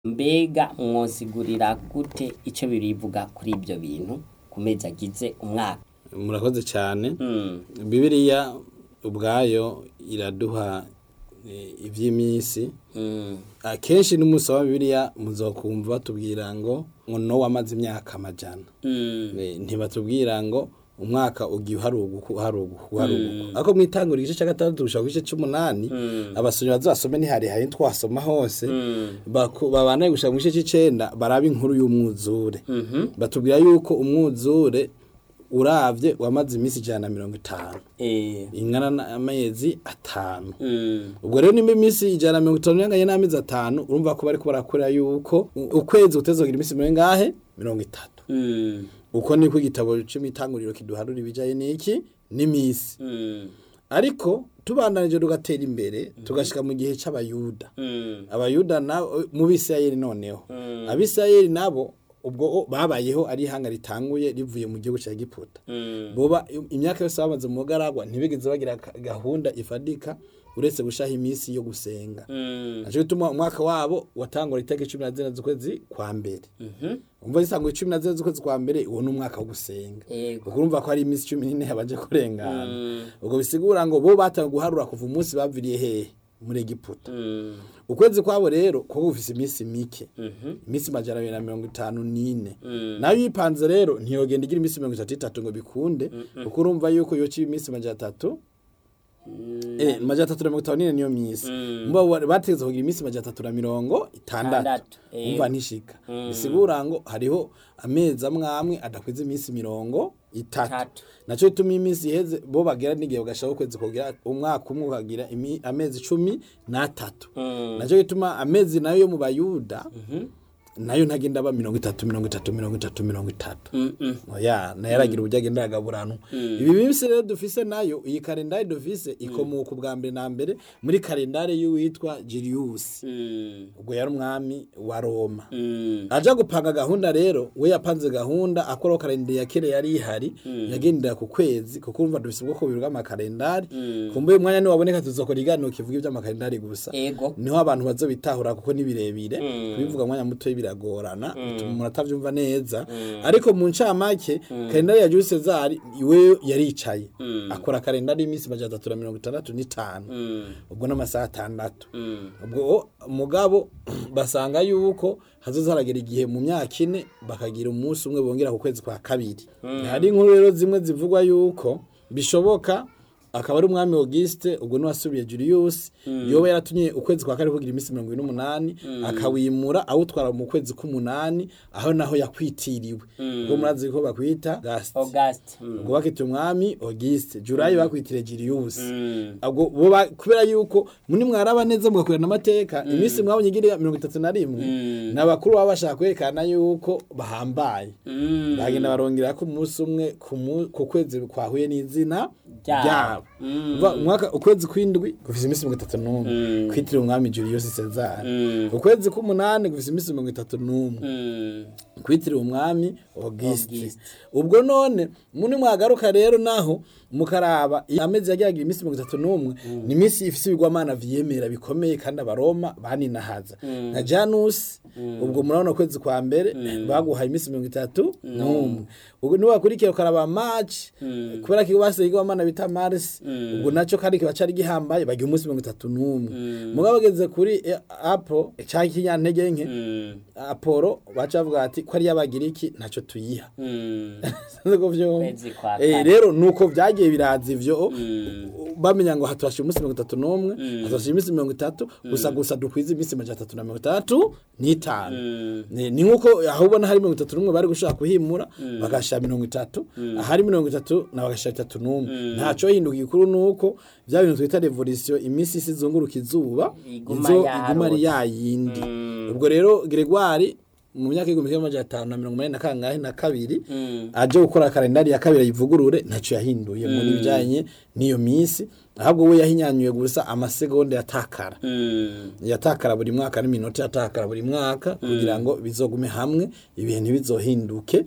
Mbega mwosigurira gute ico birivuga kuri ivyo bintu ku mezi agize umwaka? murakoze cyane Mm. bibiliya ubwayo iraduha eh, ivy'iminsi Mm. akenshi n'umunsi wa bibiliya muzokumva batubwira ngo ngo nowa amaze imyaka amajana Mm. Eh, ntibatubwira ngo umwaka ugiye uharuguka uharuguka uharuguka ariko mwitangura igice cya gatandatu gushaka igice c'umunani abasomyi bazasome ntiharihaye twasoma hose baku- babandanye gushaka mu gice c'icenda baraba inkuru y'umwuzure batubwira yuko umwuzure uravye wamaze iminsi ijana na mirongo itanu Eh. ingana n'amezi atanu Mm. ubwo rero nimba iminsi ijana na mirongo itanu inganye n'amezi atanu urumva ko bariko barakora yuko u- ukwezi kutezogira iminsi mirongo ingahe mirongo itatu Mm. uko niko igitabo c'imitanguriro kiduharura ibijaye n'iki n'imisi Mm. ariko tubandanije tugatera imbere tugashika mu gihe c'abayuda Mm. abayuda na mu bisirayeli noneho abisirayeli nabo ubwo o- babayeho ari ihanga ritanguye rivuye mu gihugu ca giputa Mm. boba imyaka yose bamaze mu bugaragwa ntibigeze bagira ka- gahunda ifadika uretse gushaha iminsi yo gusenga Mm. naco gituma umwaka wabo watangura itariki cumi na zine z'ukwezi kwa mbere Mhm. umva zisanguye cumi na zine z'ukwezi kwa mbere uwo ni umwaka wo gusenga Yego. ubwo urumva ko hari iminsi cumi n'ine yabanje kurengana Mm. ubwo bisigura ngo bo batangiye guharura kuva umunsi baviriye hehe muri egiputa Mm. ukwezi kwabo rero kuba gufise iminsi mike Mhm. iminsi majana abiri na mirongo itanu n'ine Mm. nayo yipanze rero ntiyogenda igira iminsi mirongo itatu itatu ngo bikunde kuko urumva yuko yoca iminsi majana atatu Mm. eh, majana atatu na mirongo itanu n'ine niyo minsi Mm. mba wa- bategetse kugira iminsi majana atatu na mirongo itandatu Itandatu, eh. umva ntishika Mm. bisigura ngo hariho amezi amwe amwe adakwiza iminsi mirongo itatu Itatu. naco bituma iminsi iheze bo bagera n'igihe bagashaka ukwezi kugira umwaka umwe ukagira imi- amezi cumi n'atatu Mm. naco gituma amezi nayo yo mu bayuda Mhm. nayo ntagenda aba mirongo itatu mirongo itatu mirongo itatu mirongo itatu Mm. Mm. oya nayo aragira uburyo agenda aragaburanwa ibi minsi rero dufise nayo iyi kalendari dufise ikomoka ubwa mbere na mbere muri kalendari y'uwitwa Julius Mm. ubwo yari umwami wa Roma Mm. aja gupanga gahunda rero we yapanze gahunda akoraho kalendari ya kera yari ihari yagendera ku kwezi kuko urumva dufise ubwoko bubiri bw'amakalendari kumbuye umwanya niwaboneka tuzokora iganiro kivuga ivy'amakalendari gusa Ego. niho abantu bazobitahura kuko ni birebire Mm. kubivuga mwanya muto biragorana bituma umuntu atavyumva neza ariko mu ncamake kalendari ya Jules Cesar iwe yaricaye akora kalendari y'iminsi majana atatu na mirongo itandatu n'itanu Mm. ubwo n'amasaha atandatu Mm. ubwo mugabo basanga yuko hazoza haragera igihe mu myaka ine bakagira umunsi umwe bongera ku kwezi kwa kabiri hari inkuru rero zimwe zivugwa yuko bishoboka akaba ari umwami Auguste ubwo niwasubiye Julius yoba yaratumye ukwezi kwa kane kugira iminsi mirongo ine n'umunani akawimura awutwara mu kwezi k'umunani aho naho yakwitiriwe ubwo murazi ko bakwita Gast August. Mm. ubwo bakita umwami Auguste Julayi bakwitire Julius Mm. ubwo bo ba- kubera yuko muni mwaraba neza mugakurana amateka iminsi mwabonye igira mirongo itatu na rimwe Mm. ni abakuru baba bashaka kwerekana yuko bahambaye Mm. bagenda barongera ko umunsi umwe ku mu- ku kwezi kwahuye n'izina Ryabo. ryabo Mm. Umva, umwaka ukwezi kw'indwi gufise iminsi mirongo itatu n'umwe Mm. kwitiriwe umwami Julius Caesar Mm. ukwezi k'umunani gufise iminsi mirongo itatu n'umwe Mm. kwitiriwe umwami Auguste Auguste. ubwo none muni mwagaruka rero naho mukaraba amezi yagiragira iminsi mirongo itatu n'umwe ni iminsi ifise ibigwamana vyemera bikomeye kandi abaroma baninahaza nka Janus ubwo murabona ukwezi kwa mbere baguhaye iminsi mirongo itatu n'umwe ubwo niwakurikiye ukaraba March kubera ko basize igwamana bita Mars ubwo naco kandi kiba cari gihambaye bagira umunsi mirongo itatu n'umwe mugabo bageze kuri eh, Apple cya kinyantege nke Mm. Apollo baca bavuga ati ko ari y'abagiriki ntaco tuyiha Mm. Sinzi ko vyumva. Kwezi kwa Eh, kane. rero nuko vyagiye biraza ivyo Mm. bamenya ngo hatwashira umunsi mirongo itatu n'umwe hatwashira iminsi mirongo itatu gusa gusa dukwiza iminsi majana atatu na mirongo itandatu n'itanu Mm. ni ni nkuko aho ubona hari mirongo itatu n'umwe bari gushaka kuhimura bagashira mirongo itatu ahari mirongo itatu na bagashira itatu n'umwe ntaco hinduka igikuru nuko vya bintu twita revolution iminsi isi izunguruka izuba Iguma izo yarota. iguma ari yayindi ubwo rero Gregoire mu myaka y'igihumbi kimwe amajana atanu na mirongo umunani na kangahe na kabiri Mm. aje gukora kalendari ya kabiri ayivugurure ntaco yahinduye muri bijanye n'iyo minsi ahubwo we yahinyanyuye gusa amasegonda yatakara Mm. yatakara buri mwaka n'iminota yatakara buri mwaka kugira ngo bizogume hamwe ibihe ntibizohinduke